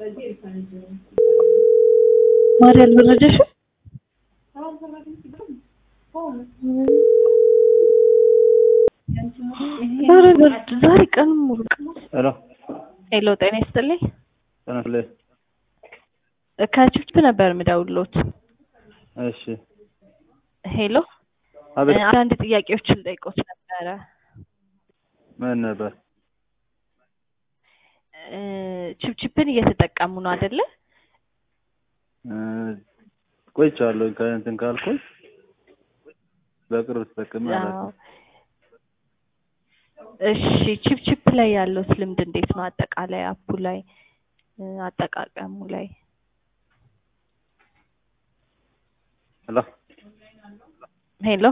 ማሪ አልበረደሽም? ኧረ በርድ ዛሬ ቀኑን ሙሉ ሄሎ ሄሎ፣ ጤና ይስጥልኝ። ተነስለ ከችፕ ነበር የምደውልዎት። እሺ ሄሎ፣ አቤት አንዳንድ ጥያቄዎችን ልጠይቅዎት ነበረ። ምን ነበር እ ችፕችፕን እየተጠቀሙ ነው አይደለ? እ ቆይቻለሁ ከእንትን ካልኩኝ በቅርብ ተጠቅሜ አዎ። አላውቅም እሺ ችፕችፕ ላይ ያለዎት ልምድ እንዴት ነው? አጠቃላይ አፑ ላይ እ አጠቃቀሙ ላይ ሄሎ ሄሎ